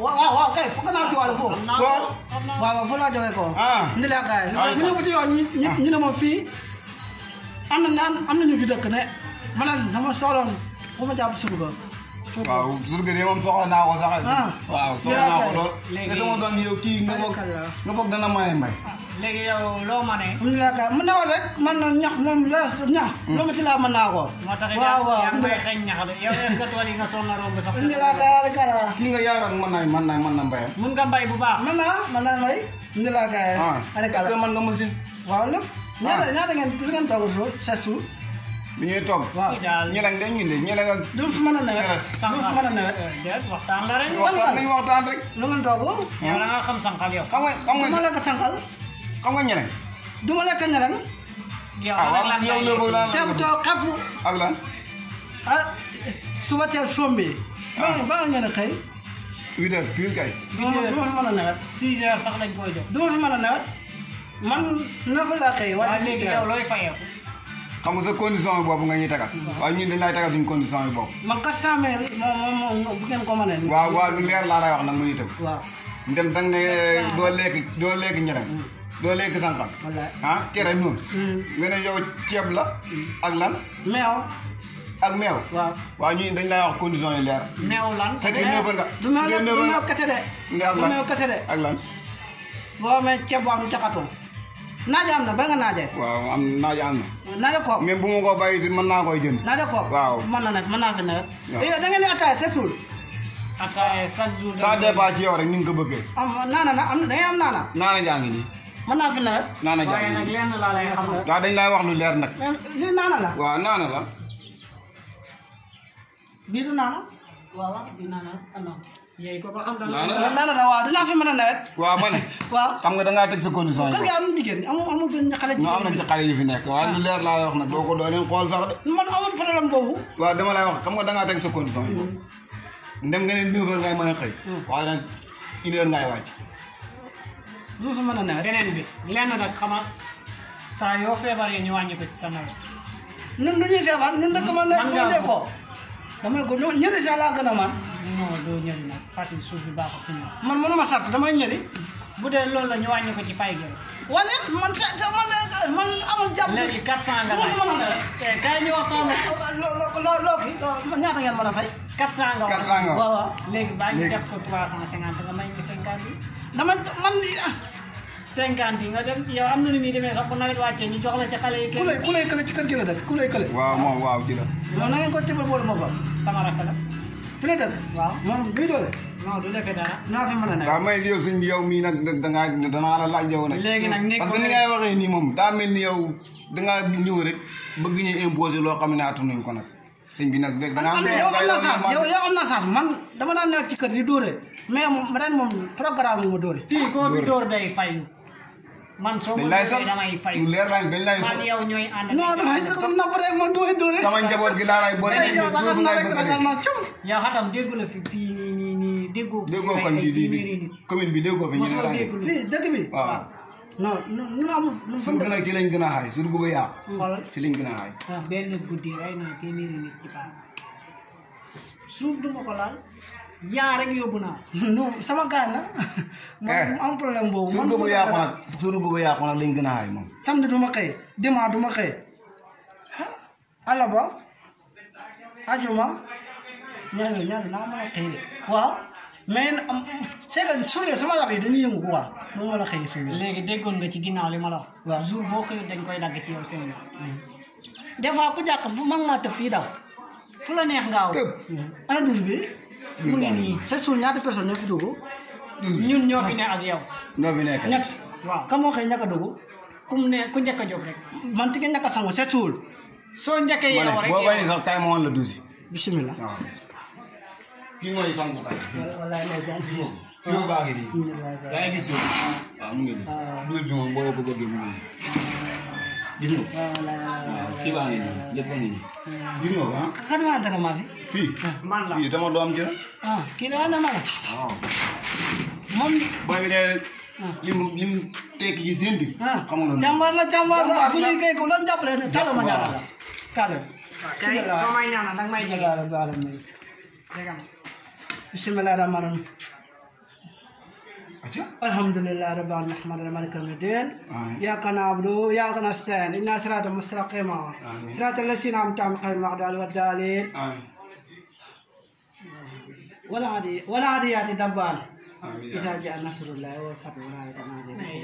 waaw waaw kay foog naa ci wàllu foofu. xam naa Soo. ko xam naa ko. waaw waaw foofu laa jógee ko. Ah. ndi laa gars yi. Ah. ñu ñëw ba ci yoon ñi ñi ñu ne ma fii am na naan am na ñu fi dëkk ne ma ne dama soxloon fu ma jàpp suñu ko. waaw surga de moom soxla naa ko sax Ah. waaw soxla naa ko lool Léegi- te sama doom yow kii nga foog Barikalla. nga foog dana maye mbay léegi yow loo ma ne. am na laa gars yi mën naa wax rek man na ñax moom la ñax. loo ma ci laa mën naa ko. moo tax it waaw waaw yaa ngi may xeeñ ñax de yow est-ce que tool yi nga soog a romb sax. ndi laa gars yi kala. kii nga yaakaar mën naa mën naa mën na mbayam mun nga mbay bu baax. mën naa mën naa may. ndi laa gars yi. ah Allez, kala. est-ce que mën nga machine waaw lépp. ñaata ñaata ngeen lu ngeen toog suuf sept jours. bi ñuy toog waaw. kii daal ñelang de ñun de ñelang ak du fi mën a nawet. du fi mën a nawet. déet waxtaan la rek. waxtaan nañu waxtaan rek lu ngeen toog. yow da nga xam sànqal yow. xam nga xam du ma nga lekk sànqal. xam nga ñelang du ma lekk ñelang. yow ah rek waaw lan yow ngay léegi lan ceeb too xapp. ak lan ah suba teel sombi. ba ba nga ngeen a xëy. huit heures pile kay du ma du ma fi mën a nawet. 6 heures sax lañ koy jox. du ma fi mën a nawet. man neuf laa xëy. waaw waaye léegi yow looy fayoo. xam nga sa condition yi bopp nga ñuy tegal waaye ñun dañ lay tegal suñu condition yi bopp man quatre cent mille moom moom moom bu ngeen ko mënee. waaw waaw lu leer laa lay wax nag mu itam waaw. ndem dang ne doo lekk doo lekk ñelang doo lekk sànqal wallaay. ah kere noonu Hmm. nga ne yow ceeb la ak lan meew. ak meew waaw. waaw ñun dañ lay wax condition yi leer neew lan. fekkee neuf nga du meew la du meew kese de. nga ak du lan meew kese de. ak lan boo amee ceeb bu am jaxatoo. naaje am na ba nga naaje. waaw am naaja am na naaje koog. même bu ma ko bàyyi it mën naa koy jënd naaje koog. Waaw. mën na nag mën naa fi nawet. Waaw. yow da ngeen di attaaya setul. ataaya chaque jour. ça dépend ci yow rek ni nga ko bëggee am naana na am da ngay am naana. naana jaa ngi nii mën naa fi nawet. naana jaa waaye ngi nag nii lenn laa lay xamal. waaw dañ lay wax lu leer nag mais lii naana la. waaw naana la bii du naana. waaw waaw bii naana ah non. yéy ko ba xam dana. naana waaw naana la waaw dinaa fi mën a nawet. waaw ma ne waaw. xam nga dangaa teg sa condition yi kër gi am na jigéen amu amu benn xale non am na ci xale yu fi nekk waaye lu leer laa lay wax nag doo ko doo leen xool sax de man amul problème boobu. waaw dama lay wax xam nga dangaa teg sa condition yi ndem nga ne neuf heures ngay mën a xëy waaye nag une heure ngay wàcc du fi mën a nawet. beneen bi lenn nag xama saa yoo feebaree ñu wàññi ko ci sa nawet. ñun du ñuy feebar ñun nag man Man nag ngaa dee ko. damay ko ñun ñetti saa laa gën a man. non doo ñëri nag facile suuf bi baaxul ci ñoom. man mënuma sart damay ñëri. bu dee loolu la ñu wàññi ko ci fay gi. wala man sa sa- man man amul jàpp. léegi 400 nga du ma fi mën a laaj. nawet. eh kaay ñu waxtaan loo loo loo loo kii loo ñaata ngeen mën a fay. 400 nga wax. quatre cent nga waaw waaw. léegi baa ñu Léegi. def ko 350 nga may ñu 50 yi. dama man ah, 50 yi nga dem yow am na nu muy demee sax bu nawet wàccee ñu jox la ci xale yi ku kenn. lay ku lay kële ci kër gi la dëkk ku lay kële. waaw moom waaw ji la moom na ngeen ko tibal boolu boppam. sama rakk la. fi la dëkk. waaw moom bii doole. non du defee dara. naa fi mën a nawet. waaw may yow suñ bi yow mii nag da- dangaa danaa la laaj yow nag léegi nag nekk parce que ni ngay waxee nii moom daa mel ni yow dangaa ñëw rek bëgg ñu imposer loo xam ne attanuñ ko nag sëñ bi nag da dangaa am am na yow am na chance yow yow am na chance man dama daan nekk ci kër di dóore mais moom ren moom programme mu ma dóore. fii koo fi dóor day fayu. man soo ma dañ lay dóoree sax damay fayu. lu leer lañ dañ lay man sax yow ñooy ànd. non damay xam na peut être man du may dóore. sama njaboot gi laa lay boole Eh, yow da nga bu na ngay rek bëgg a ragal dee. naa cum. yow xatam déggu la fi fii nii nii nii déggoo. déggoo fi kon ay bi di téeméeri di nit. commune bi déggoo fi ñu ne mosoo rajo dégg lu. fii dëkk bi. waaw non non nu amul nu fa surga nag ci lañ gën a xaay surga ba yàqu xoolal ci lañ gën a xaay benn guddi rey naa téeméeri nit ci paan. suuf du ma ko laal. yaa rek yóbbu naa. non sama gaañ la. Eh. man am problème boobu. man surga du ba ma yàqu dara. nag surga ba yàqu nag lañ gën a xaay moom samedi du ma xëy dimanche du ma xëy ah alaba ajuma ñaar yooyu ñaar naa mën a xëy de waaw mais nag am c'est que suñu sama rab yi dañuy yëngu quoi mu mën a xëy suñu léegi déggoon nga ci ginnaaw li ma la wax. waaw. jour boo xëyut dañ koy dagg ci yow seen yoon. des fois ku jàkk fu mën ngaa tëb fii daw fu la neex ngaaw. tëb ana douze bi mu ngi nii. c'est sûr ñaata personne ñoo fi dugg ñun ñoo fi ne ak yow. ñoo fi nekk ñett waaw ka moo xëy ñàkk a dugg ku mu ne ku njëkk a jóg rek. man ti nga ñàkk a sangu c'est sûr soo njëkkee ma yow ne rek boo yow. bañee sax kaay ma woon la douze bismillah waaw kii mooy sangu kay wallaay ndeysaan si yow baa ngi nii yaa ngi gis yow waaw mu ngi nii douze bi moom boo ko bëggee mu ngi nii gis nga ko waaw kii baa ngi nii lépp a ngi nii gis nga ko ah kan maa dara maa fi fii man la fii dama doom ji la ah kii daa na ma la waaw moom booy bi de lim lim tekki ci seen bi ah xam nga loolu jàmbaar la jàmbaar la Jàmbaar bu la. ñuy kay ko doon jàppale ne talo ma ñaanal la kale kay soo may ñaanal danga may jege. bismillah rabbil alamin jege ma. bismillah rahmaan rahim acca الحمد لله رب العالمين نحمد الملك المدين آمين. إياك نعبد وإياك نستعين إن صراط مستقيما آمين. صراط الذين أنعمت عليهم غير المغضوب عليهم ولا الضالين amin ولا عادي ولا عاديات دبان amin إذا جاء نصر الله والفتح ولا يتنازل